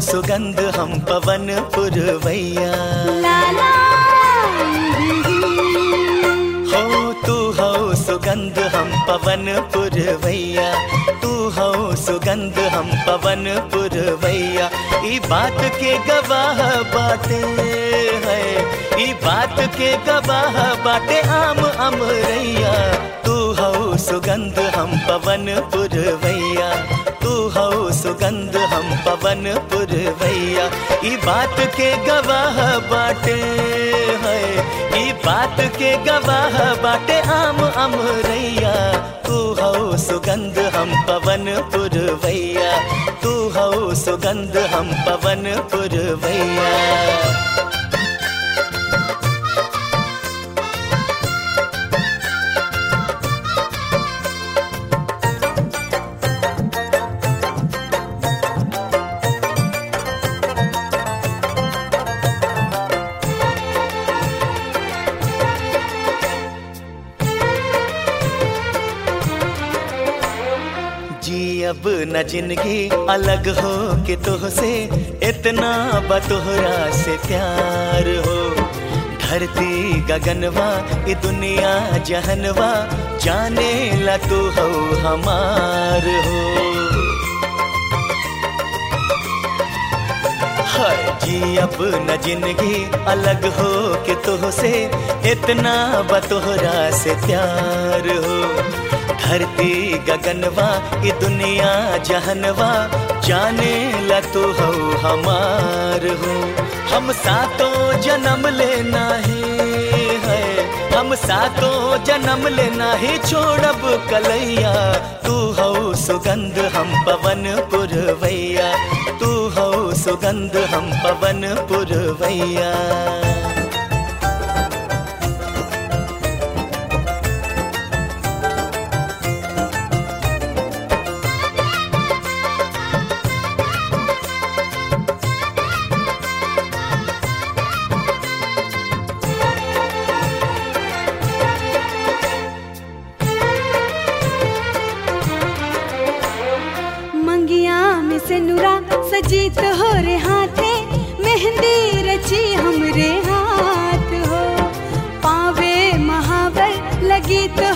सुगंध हम पवन पुरवैया लाला हो तू हो सुगंध हम पवन पुरवैया तू हो सुगंध हम पवन पुरवैया ई बात के गवाह बाटे है ई बात के गवाह बाटे आम अमरैया तू हो सुगंध हम पवन पुरवैया तू हो सुगंध हम पवन पुरवैया ई बात के गवाह बाटे है ई बात के गवाह बाटे आम अमरैया तू हो सुगंध हम पवन पुरवैया तू हो सुगंध हम पवन पुरवैया जी अब न जिंदगी अलग हो के तुहसे इतना बतोहरा से प्यार हो धरती गगनवा ये दुनिया जहनवा जाने ला तू हो हमार हो हाय जी अब न जिंदगी अलग हो के तुहसे इतना बतोहरा से प्यार हो धरती गगनवा ये दुनिया जहनवा जाने ला तू हो हमार हो हम सातों जन्म लेना है हम सातों जन्म लेना ही छोड़ब कलैया तू हो सुगंध हम पवन पुरवैया तू हो सुगंध हम पवन पुरवैया मंगिया में से नुरा सजीत हो रे हाथे मेहंदी रची हमरे हाथ हो पावे महावर लगी तो